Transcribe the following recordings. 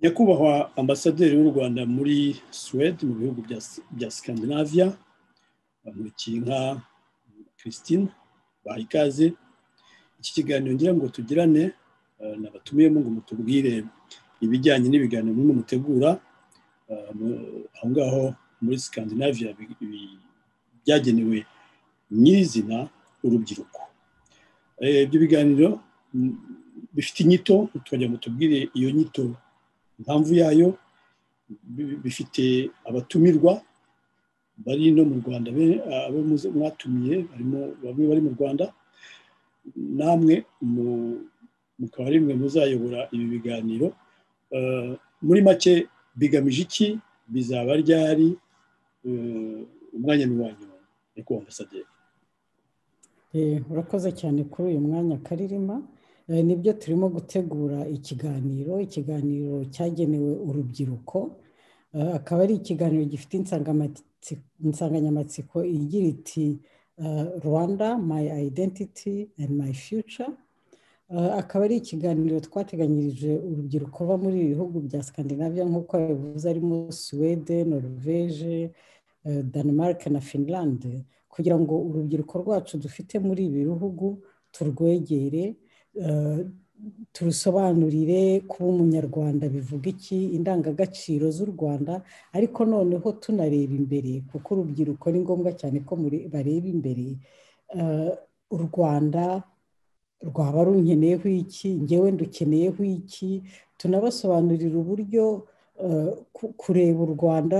nyakubahwa ambasaderi w'u rwanda muri suwede mu bihugu bya sikandinaviya bamurikiye nka christine baha ikaze iki kiganiro ngira ngo tugirane nabatumiyemo ngo mutubwire ibijyanye n'ibiganiro bimwe mutegura aho ngaho muri sikandinaviya byagenewe nyirizina urubyiruko ibyo biganiro bifite inyito tujya ngo tubwire iyo nyito impamvu yayo bifite abatumirwa bari no mu rwanda abo mwatumiye bamwe bari mu rwanda namwe mukaba ari mwe muzayobora ibi biganiro muri make bigamije iki bizaba ryari umwanya n'uwanyu nyakubahwa ambasaderi urakoze cyane kuri uyu mwanya karirima nibyo turimo gutegura ikiganiro ikiganiro cyagenewe urubyiruko akaba ari ikiganiro gifite insanganyamatsiko igira iti rwanda my identity and my future akaba ari ikiganiro twateganyirije urubyiruko ruba muri ibi bihugu bya Scandinavia nk'uko yabivuze arimo suwede norvege denmark na finland kugira ngo urubyiruko rwacu dufite muri ibi bihugu turwegere turusobanurire kuba umunyarwanda bivuga iki indangagaciro z'u rwanda ariko noneho tunareba imbere kuko urubyiruko ni ngombwa cyane ko bareba imbere u rwanda rwaba runkeneyeho iki ngewe ndukeneyeho iki tunabasobanurira uburyo kureba u rwanda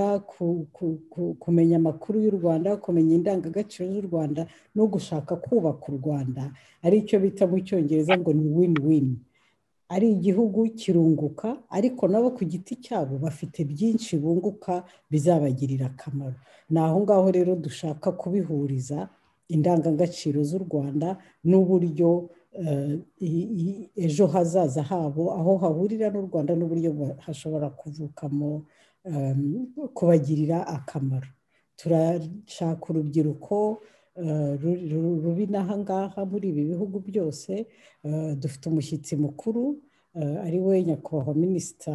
kumenya amakuru y'u rwanda kumenya indangagaciro z'u rwanda no gushaka kubaka u rwanda ari cyo bita mu cyongereza ngo ni win win ari igihugu kirunguka ariko nabo ku giti cyabo bafite byinshi bunguka bizabagirira akamaro ni aho ngaho rero dushaka kubihuriza indangagaciro z'u rwanda n'uburyo ejo hazaza habo aho hahurira n'u rwanda n'uburyo hashobora kuvukamo kubagirira akamaro turashaka urubyiruko rubi n'aha ngaha muri ibi bihugu byose dufite umushyitsi mukuru ari we nyakubahwa minisita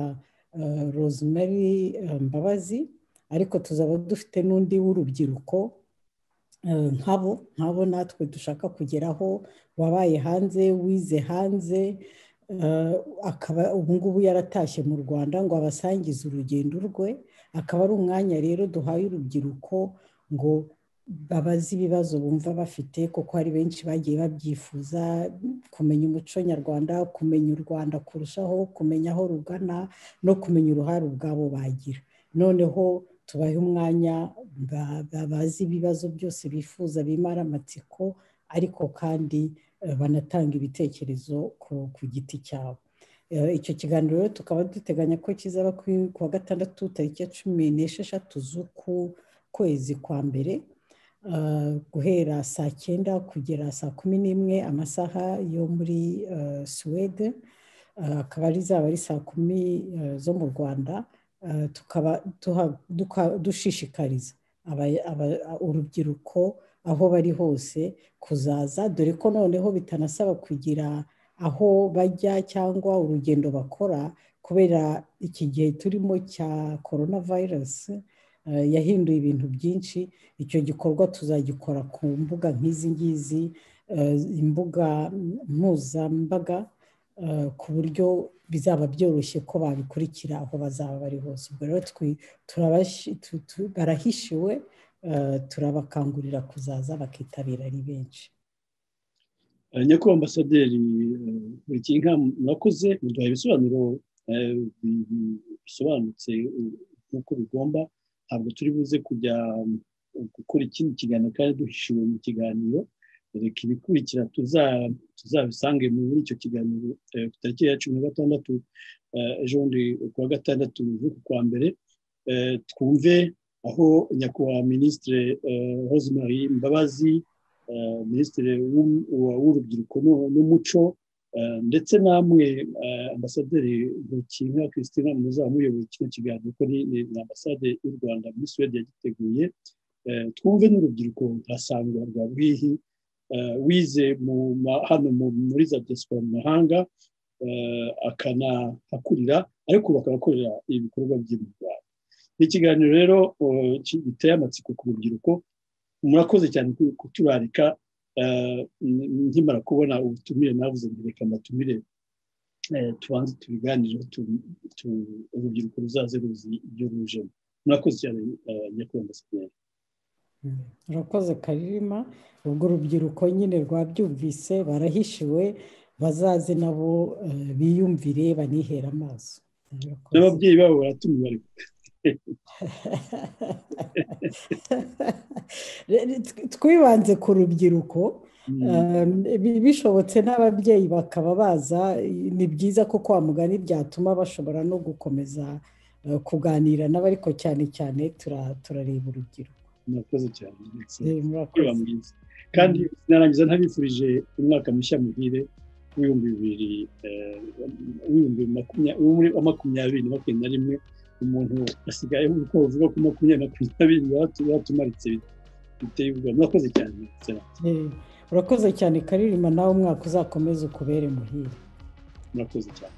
rosemary mbabazi ariko tuzaba dufite n'undi w'urubyiruko nkabo nkabo natwe dushaka kugeraho wabaye hanze wize hanze akaba ubu ngubu yaratashye mu rwanda ngo abasangize urugendo rwe akaba ari umwanya rero duhaye urubyiruko ngo babaze ibibazo bumva bafite kuko hari benshi bagiye babyifuza kumenya umuco nyarwanda kumenya u rwanda kurushaho kumenya aho rugana no kumenya uruhare ubwabo bagira noneho tubahe umwanya babazi ibibazo byose bifuza bimara amatsiko ariko kandi banatanga ibitekerezo ku giti cyabo icyo kiganiro rero tukaba duteganya ko kizaba ku wa gatandatu tariki ya cumi n'esheshatu z'uku kwezi kwa mbere guhera saa cyenda kugera saa kumi n'imwe amasaha yo muri suwede akaba ari zaba ari saa kumi zo mu rwanda tukaba dushishikariza urubyiruko aho bari hose kuzaza dore ko noneho bitanasaba kugira aho bajya cyangwa urugendo bakora kubera iki gihe turimo cya korona virusi yahinduye ibintu byinshi icyo gikorwa tuzagikora ku mbuga nk'izi ngizi imbuga mpuzambaga ku buryo bizaba byoroshye ko babikurikira aho bazaba bari hose ubwo rero barahishiwe turabakangurira kuzaza bakitabira ari benshi nyakubahwa ambasaderi buri kintu mwakoze muduha ibisobanuro bisobanutse nk'uko bigomba ntabwo turi buze kujya gukora ikindi kiganiro kandi duhishiwe mu kiganiro reka ibikurikira tuzabisange muri icyo kiganiro ku tariki ya cumi na gatandatu ejo bundi kuwa gatandatu z'uku kwa mbere twumve aho nyakubahwa minisitiri rosemary mbabazi minisitiri w'urubyiruko n'umuco ndetse namwe ambasaderi ntukinka christine muzaba muyobora kino kiganiro kuko ni ambasade y'u rwanda muri suwede yagiteguye twumve n'urubyiruko rurasangwa rwa bwihi wize hano muri za diaspora mu mahanga akanahakurira ariko ubu akanakorera ibikorwa bye mu rwanda ni ikiganiro rero giteye amatsiko ku rubyiruko murakoze cyane kuturarika nkimara kubona ubutumire navuze reka mbatumire tubanze tubiganireho urubyiruko ruzaze ruzi ibyo rujemo murakoze cyane nyakubahwa sinyeri urakoze karirima ubwo urubyiruko nyine rwabyumvise barahishiwe bazaze nabo biyumvire banihere amaso n'ababyeyi babo baratumiwe twibanze ku rubyiruko bishobotse n'ababyeyi bakaba baza ni byiza ko kwa mugani byatuma bashobora no gukomeza kuganira nabo ariko cyane cyane turareba urubyiruko murakoze cyane kandi narangiza ntabifurije umwaka mushya muhire w'ibihumbi bibiri w'ibihumbi makumyabiri na makumyabiri na rimwe umuntu asigaye uko bavuga ko makumyabiri makumyabiri batumaritse biteye ubwoba murakoze cyane urakoze cyane karirima nawe umwaka uzakomeza ukubere muhire murakoze cyane